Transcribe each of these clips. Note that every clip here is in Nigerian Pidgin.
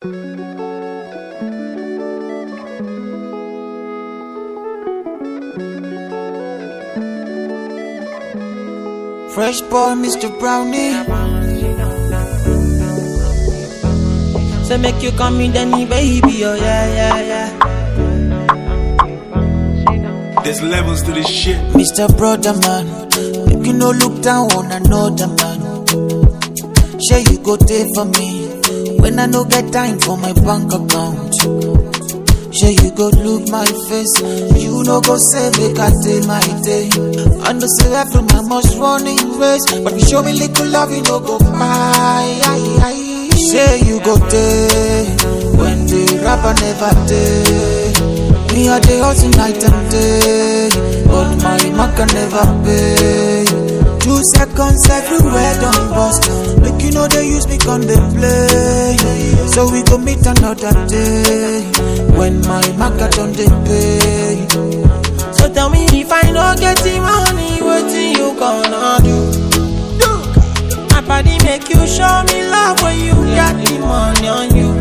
Fresh boy, Mr. Brownie. So make you come in, Danny, baby, oh yeah, yeah, yeah. There's levels to this shit. Mr. Brother Man, make you no look down on another man. Sure you go there for me when I no get time for my bank account. Sure you go look my face, you no go say make I day my day. And the say every man must run in race, but you show me little love, you no go buy. Say you go there when the rapper never day. Me a day hustle night and day, but my mark can never pay. Two seconds everywhere done bust. Make you know they use me on the play. So we go meet another day when my market on the pay. So tell me if I no get the money, what you gonna do? My body make you show me love when you got the money on you.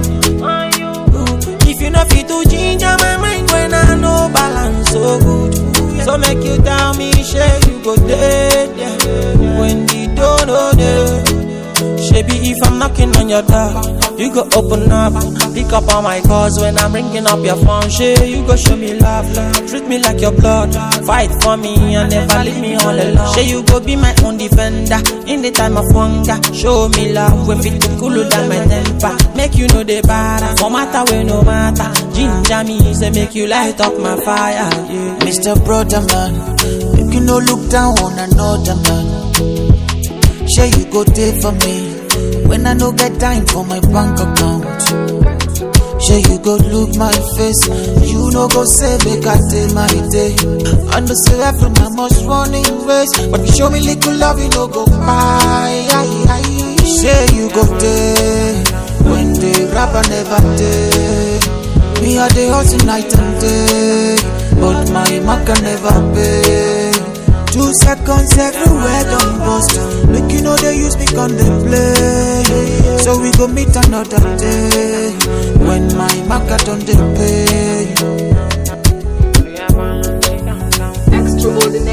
If you know fit to ginger my mind when I know balance so good. So make you tell me, shey you go there, yeah. When the door no there. Shebi if I'm knocking on your door, you go open up, pick up on my calls when I'm ringing up your phone. Shey you go show me love, love. treat me like your blood, fight for me and never leave me all alone. Shey you go be my own defender in the time of hunger. Show me love when fit to cool down my temper, make you know the bad, no matter where no matter. Ginger me say make you light up my fire, yeah. Mr. Brother Man, make you no look down on another man. Sure you go there for me when I no get time for my bank account. Sure you go look my face, you no go say make I day my day. And the say every man must run in race, but you show me little love, you no go buy. Say you go there when the rapper never day. Me a day hustle night and day, but my mark can never pay. Two seconds everywhere done bust. Make you know they use me on the play. So we go meet another day when my market on the pay. Extraordinary.